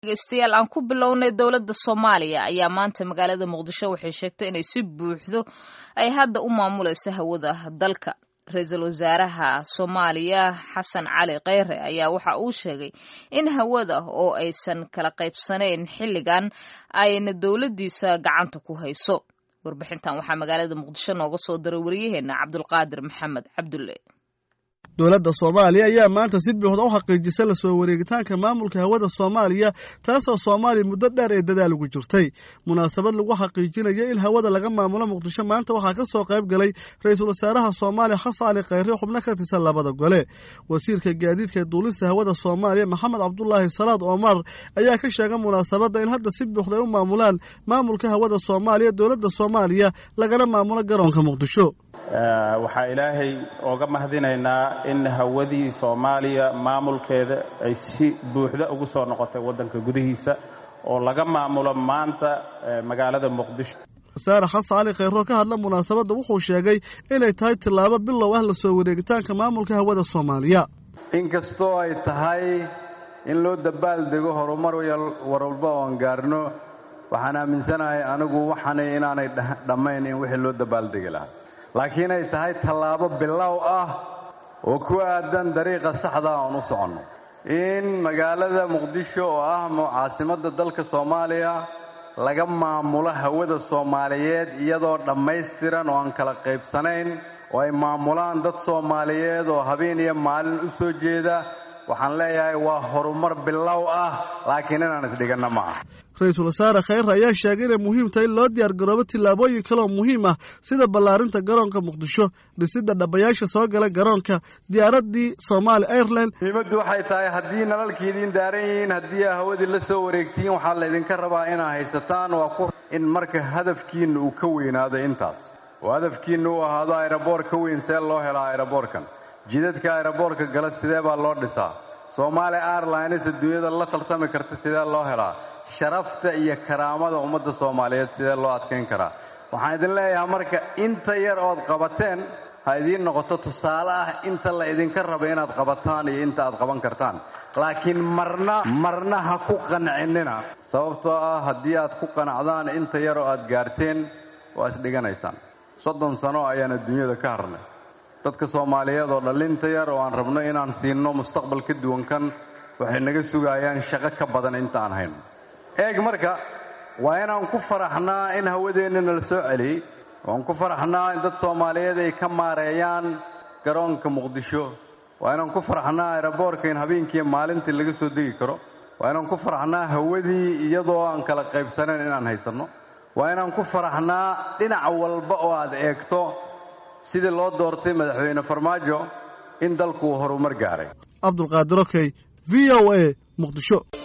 dhegeystayaal aan ku bilownay dowladda soomaaliya ayaa maanta magaalada muqdisho waxay sheegtay inay si buuxdo ay hadda u maamulayso hawada dalka ra-iisul wasaaraha soomaaliya xasan cali kheyre ayaa waxa uu sheegay in hawada oo aysan kala qaybsanayn xilligan ayna dowladdiisa gacanta ku hayso warbixintan waxaa magaalada muqdisho nooga soo diray wariyaheenna cabdulqaadir maxamed cabdulle dowladda soomaaliya ayaa maanta si buuxda u xaqiijisay lasoo wareegitaanka maamulka hawada soomaaliya taasoo soomaaliya muddo dheer ee dadaal ugu jirtay munaasabad lagu xaqiijinayo in hawada laga maamulo muqdisho maanta waxaa ka soo qayb galay ra-iisul wasaaraha soomaaliya xasan cali kheyre xubno ka tirsan labada gole wasiirka gaadiidka duulista hawada soomaaliya maxamed cabdulaahi salaad omar ayaa ka sheegay munaasabadda in hadda si buuxda ay u maamulaan maamulka hawada soomaaliya dowladda soomaaliya lagana maamulo garoonka muqdisho waxaa ilaahay ooga mahadinaynaa in hawadii soomaaliya maamulkeeda ay si buuxda ugu soo noqotay waddanka gudihiisa oo laga maamulo maanta magaalada muqdisho wasaare xasan cali kheyro ka hadla munaasabadda wuxuu sheegay inay tahay tillaabo bilow ah lasoo wareegitaanka maamulka hawada soomaaliya inkastoo ay tahay in loo dabaaldego horumar warwalba oon gaarno waxaan aaminsanahay anigu waxaanay inaanay dhammayn in wixii loo dabaaldegi lahaa laakiin ay tahay tallaabo bilow ah oo ku aadan dariiqa saxda oon u soconno in magaalada muqdisho oo ah caasimadda dalka soomaaliya laga maamulo hawada soomaaliyeed iyadoo dhammaystiran oo aan kala qaybsanayn oo ay maamulaan dad soomaaliyeed oo habeen iyo maalin u soo jeeda waxaan leeyahay waa horumar bilow ah laakiin inaan isdhiganno ma ah ra-iisul wasaare kheyre ayaa sheegay inay muhiim tahay in loo diyaar garoobo tillaabooyin kaleoo muhiim ah sida ballaarinta garoonka muqdisho dhisidda dhabayaasha soo gala garoonka diyaaraddii somaali airline muhiimaddu waxay tahay haddii nalalkii idiin daaran yihiin haddii aa hawadii la soo wareegtiin waxaa laydinka rabaa inaa haysataan waa ku in marka hadafkiinna uu ka weynaado intaas oo hadafkiinna uu ahaado aeroboor ka weyn see loo helaa aeroboorkan jidadka aeroboorka gala sidee baa loo dhisaa soomaali airlines adduunyada la tartami karta sidee loo helaa sharafta iyo karaamada ummadda soomaaliyeed sidee loo adkayn karaa waxaan idin leeyahay marka inta yar ood qabateen ha idiin noqoto tusaale ah inta la idinka raba inaad qabataan iyo inta aad qaban kartaan laakiin marna marna ha ku qancinina sababtoo ah haddii aad ku qanacdaan inta yar oo aad gaarteen waa isdhiganaysaan soddon sano ayaan adduunyada ka harnay dadka soomaaliyeed oo dhallinta yar oo aan rabno inaan siinno mustaqbal ka duwan kan waxay naga sugayaan shaqo ka badan inta aan hayno eeg marka waa inaan ku faraxnaa in hawadeenna nala soo celiyey waan ku faraxnaa in dad soomaaliyeed ay ka maareeyaan garoonka muqdisho waa inaan ku faraxnaa aeroboorka in habeenkiiyo maalintii laga soo degi karo waa inaan ku faraxnaa hawadii iyadoo aan kala qaybsanayn inaan haysanno waa inaan ku faraxnaa dhinac walba oo aad eegto sidii loo doortay madaxweyne farmaajo in dalku uu horumar gaaray cabdulqaadir okey v o a muqdisho